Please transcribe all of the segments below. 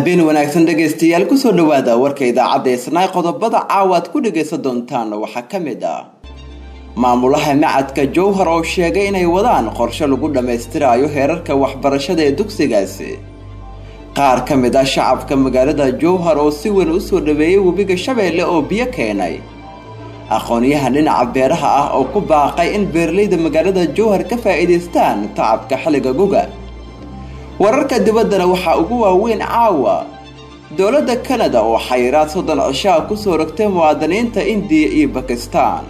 habeen wanaagsan dhegaystayaal kusoo dhawaada warka idaacadda isnaa qodobada caawa aad ku dhagaysan doontaan waxaa ka mid ah maamulaha macadka jowhar oo sheegay inay wadaan qorshe lagu dhammaystiraayo heerarka waxbarashada ee dugsigaasi qaar ka mid ah shacabka magaalada jowhar oo si weyn u soo dhaweeyey webiga shabeelle oo biyo keenay aqoonyahan dhinaca beeraha ah oo ku baaqay in beeralayda magaalada jowhar ka faa'iidaystaan tacabka xilliga guga wararka dibaddana waxaa ugu waaweyn caawa dowladda kanada oo xayiraad soddon cishaa kusoo rogtay muwaadiniinta indiya iyo bakistan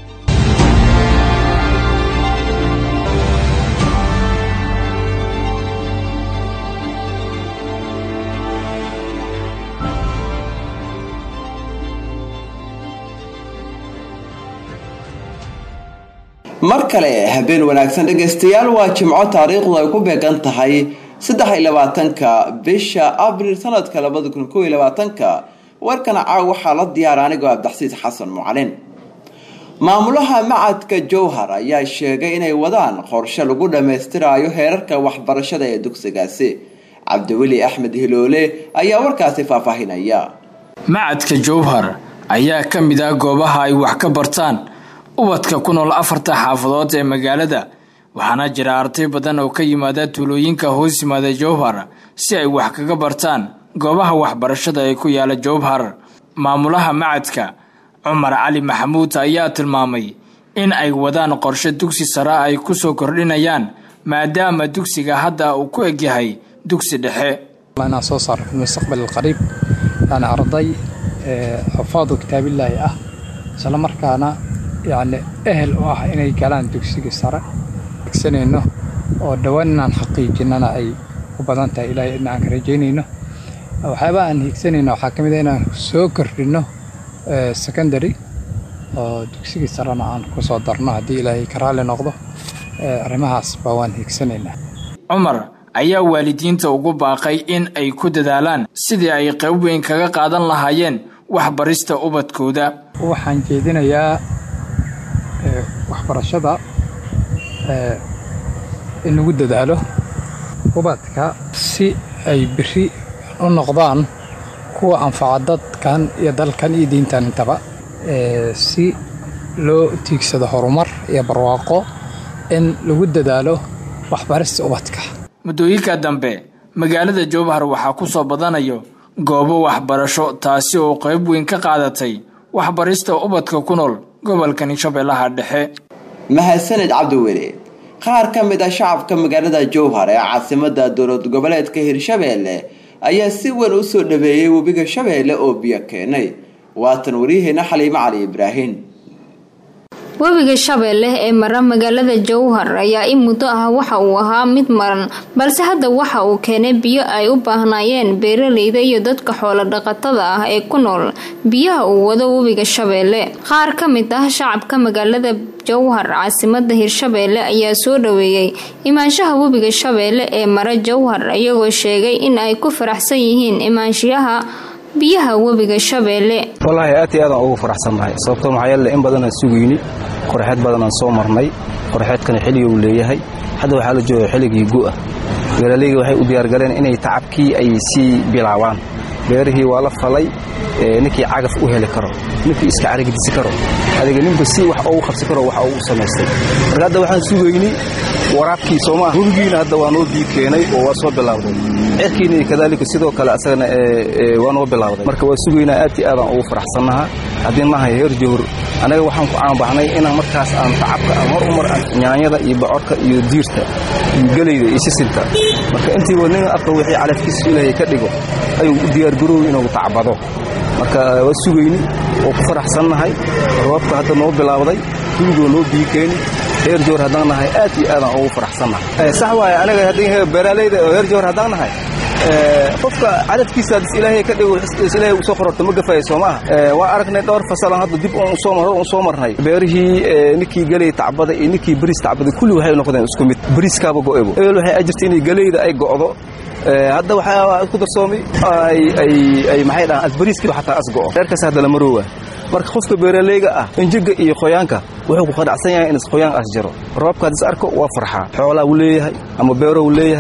mar kale habeen wanaagsan dhegaystayaal waa jimco taariikhdu ay ku beegan tahay saddex iyo labaatanka bisha abril sanadka labada kun kow iyo labaatanka warkana caaw waxaa la diyaara anigoo abdaxsiis xasan mucalin maamulaha macadka jowhar ayaa sheegay inay wadaan qorshe lagu dhammaystiraayo heerarka waxbarashada ee dugsigaasi cabdiweli axmed hiloole ayaa warkaasi faahfaahinaya macadka jowhar ayaa ka mid ah goobaha ay wax ka bartaan ubadka ku nool afarta xaafadood ee magaalada waxaana jira arday badan oo ka yimaada tuulooyinka hoos yimaada jowhar si ay wax kaga bartaan goobaha waxbarashada ee ku yaala jowhar maamulaha macadka cumar cali maxamuud ayaa tilmaamay in ay wadaan qorshe dugsi sare ay kusoo kordhinayaan maadaama dugsiga hadda uu ku egyahay dugsi dhexe inaan soo saaro fi mustaqbal qariib yani arday xufaadu kitaabillaahi ah isla markaana yacni ehel u ah inay galaan dugsiga sare igsanayno oo dhowaan inaan xaqiijinana ay u badan tahay ilaahay in aan ka rajaynayno waxyaabaa aan higsanayno waxaa ka mid a inaan soo kordhinno secondary oo dugsigii sarena aan ku soo darno haddii ilaahay ka raalli noqdo arrimahaas baa waan higsanaynaa cumar ayaa waalidiinta ugu baaqay in ay ku dadaalaan sidii ay qayb weyn kaga qaadan lahaayeen waxbarista ubadkooda waxaan jeedinayaa waxbarashada in lagu dadaalo ubadka si ay biri u noqdaan kuwa anfaca dadkan iyo dalkan iyo diintan intaba si loo tiigsado horumar iyo barwaaqo in lagu dadaalo waxbarista ubadka muddooyinka dambe magaalada jowhar waxaa ku soo badanayo goobo waxbarasho taasi oo qayb weyn ka qaadatay waxbarista ubadka ku nool gobolkani shabeellaha dhexe mahadsaned cabdiweli qaar ka mid ah shacabka magaalada jowhar ee caasimada dowlad goboleedka hirshabeelle ayaa si weyn u soo dhaweeyey webiga shabeelle oo biyo keenay waatan waryaheena xaliimo cali ibraahin webiga shabeelle ee mara magaalada jowhar ayaa in muddo ah waxa uu ahaa mid maran balse hadda waxa uu keenay biyo ay u baahnaayeen beeraleyda iyo dadka xoolo dhaqatada ah ee ku nool biyaha uu wado webiga shabeelle qaar ka mid ah shacabka magaalada jowhar caasimada hirshabeelle ayaa soo dhaweeyey imaanshaha webiga shabeelle ee mara jowhar iyagoo sheegay in ay ku faraxsan yihiin imaanshiyaha biyaha webiga shabeelle wallaahi aad iyo aadaan ugu faraxsannahay sababtoo maxaa yeele in badanaan sugayni qorxeed badanaan soo marnay qorxeedkana xilliga uu leeyahay hadda waxaa la jooga xilligii gu'ah beeraleyga waxay u diyaargaleen inay tacabkii ay sii bilaabaan beerihii waa la falay ninkii cagaf u heli karo ninkii iska caragdisi karo adiga ninba si wax ugu qabsi karo waxa uu samaystay marka hadda waxaan sugayni waraabkii soomaa webigiina hadda waa noo biyo keenay oo waa soo bilaawday cerkiina kadaalika sidoo kale asagana waa noo bilaawday marka waa sugaynaa aad iyo aadaan ugu faraxsannaha haddii nahay heer jowhur anaga waxaan ku caanbaxnay inaan markaas aan tacabka aan hor umar nyaanyada iyo bocorka iyo diirta iyo gelayda iyo sisinta marka intiiba nin arka wixii calafkiisa ilaahay ka dhigo ayuu u diyaargarooy inuu tacbado marka waa sugayni oo ku faraxsannahay roobka hadda noo bilaawday webigoo noo biyo keeni heer jowhar haddaan nahay aad iyo aadaan ugu faraxsannahay sax waaye anaga haddii beeraaleyda oo heer jowhar haddaan nahay qofka cadadkiisa ilaahay ka dhigo ilaahay u soo qororto ma gafayo soo maaha waa aragnay dhowr fasalan hadda dib uun soo marro uun soo marnay beerihii ninkii galey tacbada iyo ninkii bariis tacbada kulli waxay noqdeen isku mid bariiskaaba go'ebo ebel waxay ajirtay inay galeyda ay go'do hadda waxaa isku darsoomay ay maxay dhahaan asbariiskii xataa as go'o reerkaas hadda lama roowa marka qofka beeraleyga ah injiga iyo qoyaanka wuxuu ku qanacsan yahay in qoyaan as jiro roobka haddis arko waa farxaa xoolaa uu leeyahay ama beero uu leeyahay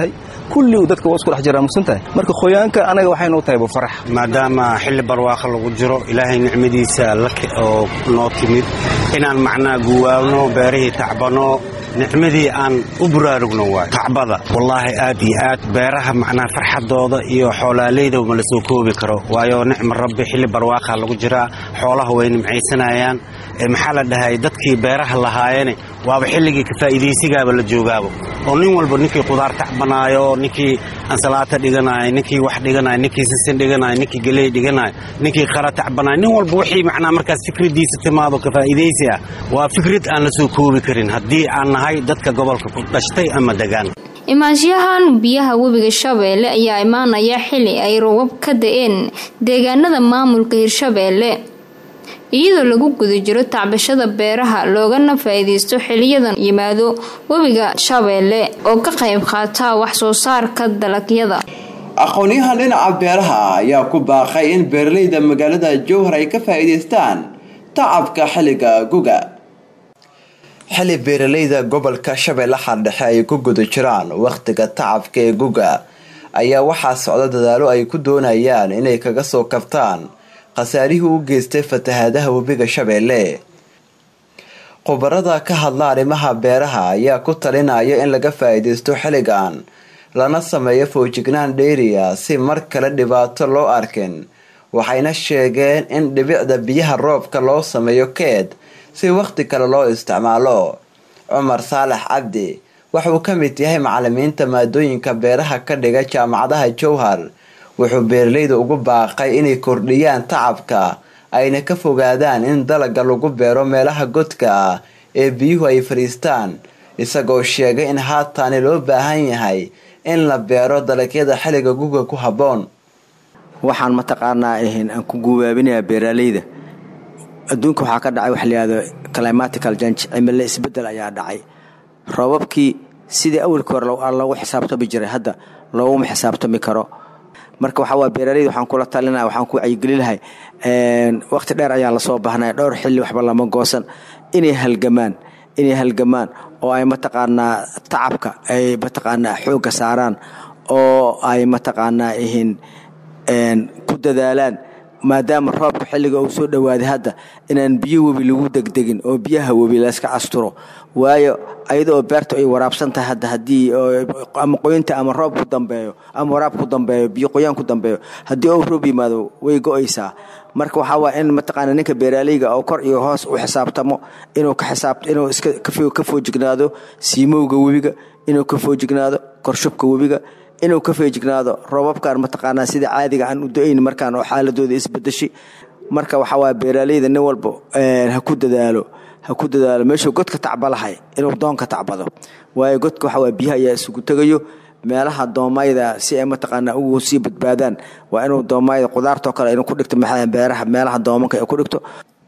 kulli dadka waa isku dhex jiraa mugsan tahay marka qoyaanka anaga waxay noo tahay bufarax maadaama xilli barwaaqa lagu jiro ilaahay nicmadiisa oo noo timid inaan macnaa guwaabno beerihii tacbano nicmadii aan u buraarugno waay tacbada wallaahi aad iyo aad beeraha macnaa farxadooda iyo xoolaaleyda ma la soo koobi karo waayo nicma rabbi xilli barwaaqa lagu jiraa xoolaha way nimcaysanayaan maxaa la dhahay dadkii beeraha lahaayene waaba xilligii kafaa'iidaysigaaba la joogaabo oo nin walba ninkii qudaar tacbanaayo ninkii ansalaata dhiganayo ninkii wax dhiganayo ninkii sisin dhiganayo ninkii geley dhiganayo ninkii qara tacbanayo nin walba wixii macnaa markaas fikradiisa timaado kafaa'idaysi ah waa fikrad aan la soo koobi karin haddii aan nahay dadka gobolka ku dhashtay ama degaan imaanshahan biyaha webiga shabeelle ayaa imaanaya xili ay roobab ka da-een deegaanada maamulka hirshabeelle iyadoo lagu guda jiro tacbashada beeraha loogana faa-iideysto xiliyadan yimaado webiga shabeelle oo ka qayb qaata wax soo saarka dalagyada aqoon-yahan dhinaca beeraha ayaa ku baaqay in beeraleyda magaalada jowhar ay ka faa-iideystaan tacabka xilliga guga xili beeraleyda gobolka shabeellaha dhexe ay ku guda jiraan wakhtiga tacabka ee guga ayaa waxaa socda dadaalo ay ku doonayaan inay kaga soo kabtaan khasaarihii u geystay fatahaadaha webiga shabeelle khubarada ka hadla arrimaha beeraha ayaa ku talinaya in laga faa-iideysto xilligan lana sameeyo foojignaan dheeriya si mar kale dhibaato loo arkin waxayna sheegeen in dhibicda biyaha roobka loo sameeyo keed si wakhti kale loo isticmaalo cumar saalax cabdi waxauu ka mid yahay macalimiinta maadooyinka beeraha ka dhiga jaamacadaha jowhar wuxuu beeraleyda ugu baaqay inay kordhiyaan tacabka ayna ka fogaadaan in dalaga lagu beero meelaha godka ah ee biyuhu ay fadhiistaan isagoo sheegay in haataani loo baahan yahay in la beero dalagyada xilliga guga ku habboon waxaan mataqaanaa ahayn aan ku gubaabinayaa beeraaleyda adduunka waxaa ka dhacay wax layihahdo climatical jange cimilo isbeddel ayaa dhacay roobabkii sidii awalkii hore loogu xisaabtami jiray hadda looguma xisaabtami karo marka waxaa waa beeraleyda waxaan kula talinaya waxaan ku wacyigeli lahay waqti dheer ayaa lasoo baahnaya dhowr xilli waxba lama goosan inay halgamaan inay halgamaan oo ay mataqaanaa tacabka ay mataqaanaa xoogga saaraan oo ay mataqaanaa ihin ku dadaalaan maadaama roobka xilliga uu soo dhowaaday hadda inaan biyo webi lagu degdegin oo biyaha webi layska asturo waayo ayadaoo beerta ay waraabsan tahay hadda haddii ama qoynta ama roob ku dambeeyo ama waraab ku dambeeyo biyo qoyaan ku dambeeyo haddii ou roob yimaado way go-aysaa marka waxaa waa in mataqaana ninka beeraaleyga oo kor iyo hoos u xisaabtamo inuu ka xisaab inuu iska ka foojignaado siimowga webiga inuu ka foojignaado korshubka webiga inuu ka feejignaado roobabkan mataqaanaa sida caadiga aan u do-ayn markaan oo xaaladooda isbadashi marka waxaa waaya beeraaleyda nin walba ha ku dadaalo ha ku dadaalo meeshuu godka tacbalahay inuu doonka tacbado waayo godka waxaa waaya biyaha ayaa isugu tegayo meelaha doomayda si ay mataqaanaa ugu sii badbaadaan waa inuu doomayda qudaartoo kale inuu ku dhigto beeraha meelaha doomanka ay ku dhigto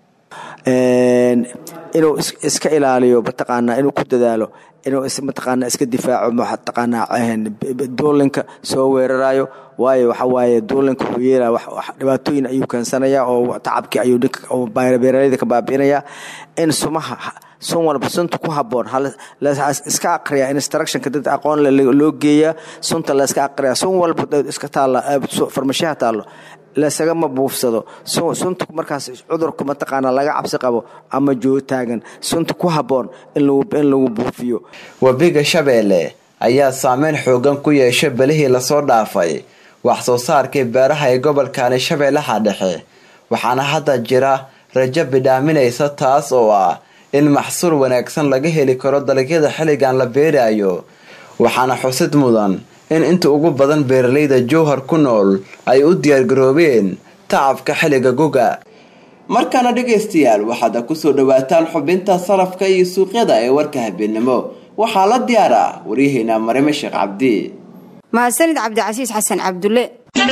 inuu iska ilaaliyo mataqaanaa inuu ku dadaalo inuu mataqaanaa iska difaaco mataqaanaa duulinka soo weerarayo waayo waxa waaye duulinka wuxuu yeelaya dhibaatooyin ayuu keensanayaa oo tacabkii ayuu beeraleyda ka baabi'inayaa in sumaha sun walba sunta ku haboon iska aqriya instructionka dad aqoon loo geeyaa sunta la iska aqriya sun walba iska taalla farmashiyaha taallo lasagama buufsado sunta markaas cudurka mataqaana laga cabsi qabo ama jootaagan sunta ku haboon in lagu buufiyo webiga shabeelle ayaa saameyn xoogan ku yeeshay belihii lasoo dhaafay wax soo saarkii beeraha ee gobolkani shabeellaha dhexe waxaana hadda jira rajo bidhaaminaysa taas oo ah in maxsuul wanaagsan laga heli karo dalagyada xilligan la beerayo waxaana xusid mudan in inta ugu badan beeraleyda jowhar ku nool ay u diyaargaroobeen tacabka xilliga guga markaana dhegaystayaal waxaad kusoo dhawaataan xubinta sarafka iyo suuqyada ee warka habeenimo waxaa la diyaara waryaheena marime sheekh cabdi mahadsanid cabdicasiis xasan cabdulle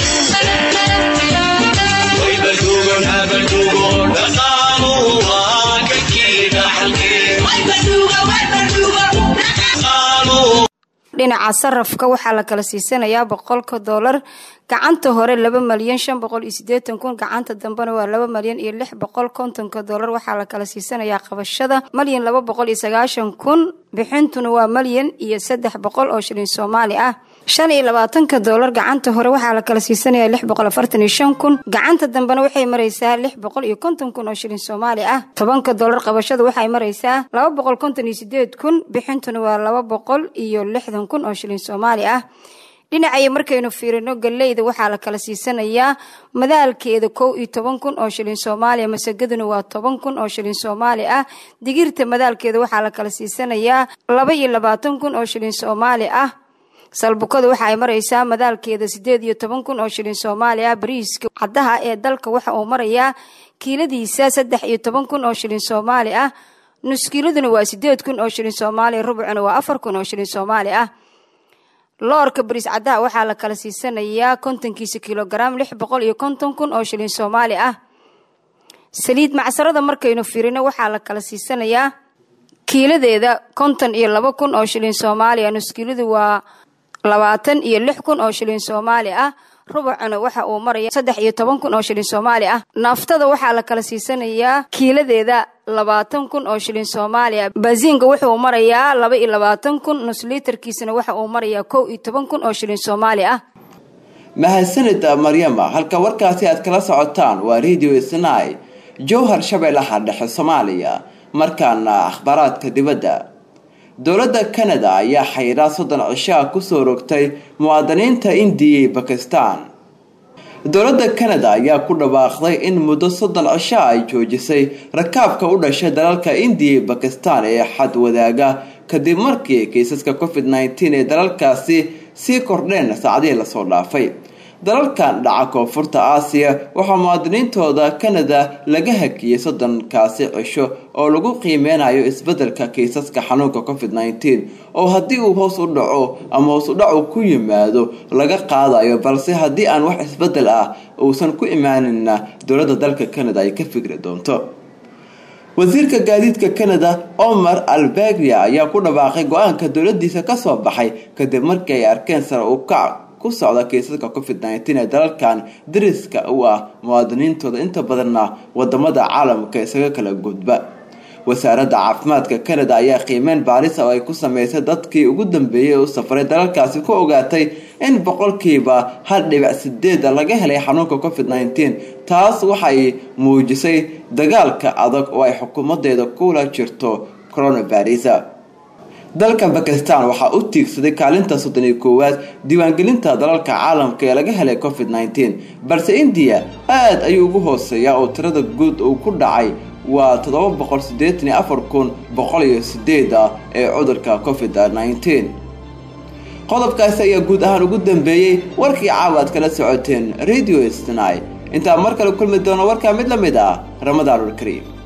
dhinaca sarafka waxaa la kala siisanayaa boqolka doolar gacanta hore laba malyan shan boqol iyo sideetan kun gacanta dambena waa laba malyan iyo lix boqol kontonka doolar waxaa la kala siisanayaa qabashada malyan laba boqol iyo sagaashan kun bixintuna waa malyan iyo saddex boqol oo shilin soomaali ah shan iyo labaatanka doolar gacanta hore waxaa la kala siisanaya lix boqol afartan iyo shan kun gacanta dambena waxay maraysaa lix boqol iyo konton kun oo shilin soomaali ah tobanka doolar qabashada waxay maraysaa laba boqol konton iyo sideed kun bixintuna waa laba boqol iyo lixdan kun oo shilin soomaali ah dhinacaya markaynu fiirino galeyda waxaa la kala siisanayaa madaalkeeda kow iyo toban kun oo shilin soomaaliya masagaduna waa toban kun oo shilin soomaali ah digirta madaalkeeda waxaa la kala siisanayaa laba iyo labaatan kun oo shilin soomaali ah salbukada waxa ay maraysaa madaalkeeda sideed iyo toban kun oo shilin soomaali ah bariiska caddaha ee dalka waxa uu marayaa kiiladiisa saddex iyo toban kun oo shilin soomaali ah nuskiiladuna waa sideed kun oo shilin soomaaliya rubucuna waa afar kun oo shilin soomaali ah loorka bariis caddaha waxaa la kala siisanayaa kontonkiisa kilogaram lix boqol iyo konton kun oo shilin soomaali ah saliid macsarada markaynu firino waxaa la kala siisanayaa kiiladeeda konton iyo laba kun oo shilin soomaaliya nuskiiladu waa labaatan iyo lix kun oo shilin soomaali ah rubucuna waxa uu maraya saddex iyo toban kun oo shilin soomaali ah naaftada waxaa la kala siisanayaa kiiladeeda labaatan kun oo shilin soomaaliya baasiinka wuxuu marayaa laba iyo labaatan kun nusliitarkiisana waxa uu marayaa kow iyo toban kun oo shilin soomaali ah mahadsanid maryama halka warkaasi aad kala socotaan waa radio snai jowhar shabeellaha dhexe soomaaliya markaana akhbaaraadka dibadda dowladda kanada ayaa xayiraad soddon cishaa kusoo rogtay muwaadiniinta indiya iyo bakistan dowladda kanada ayaa ku dhawaaqday in muddo soddon cisho ay joojisay rakaabka u dhashay dalalka indiya iyo bakistan ee xad wadaaga kadib markii kiisaska covid nneteen ee dalalkaasi sii kordheen saacadihii lasoo dhaafay dalalkan dhaca koonfurta aasiya waxaa muwaadiniintooda kanada laga hakiyey soddonkaasi cisho oo lagu qiimeynayo isbedelka kiisaska xanuunka covid nneteen oo haddii uu hoos u dhaco ama hoos u dhacu ku yimaado laga qaadayo balse haddii aan wax isbedel ah uusan ku imaanina dowladda dalka kanada ay ka fikri doonto wasiirka gaadiidka kanada omar alberia ayaa ku dhawaaqay go-aanka dowladiisa kasoo baxay kadib markii ay arkeen sare u kac ku socda kiisaska covid nneteen ee dalalkan dariska u ah muwaadiniintooda inta badanna wadamada caalamka isaga kala gudba wasaaradda caafimaadka kanada ayaa qiimeyn baarisa oo ay ku sameysay dadkii ugu dambeeyay u safray dalalkaasi ku ogaatay in boqolkiiba hal dhibic sideeda laga helay xanuunka covid nneteen taas waxay muujisay dagaalka adag oo ay xukuumadeeda kula jirto coronavirus dalka bakistan waxaa u tiigsaday kaalinta soddon iyo koowaad diiwaangelinta dalalka caalamka ee laga helay covid nneteen balse indiya aada ayuu ugu hooseeyaa oo tirada guud uu ku dhacay waa toddoba boqol siddeetan iyo afar kun boqol iyo sideed ah ee cudurka covid nneteen qodobkaasi ayaa guud ahaan ugu dambeeyey warkii caawa aad kala socoteen radio snai intaa mar kale kulmi doono warkaa mid la mid ah ramadaanul kariim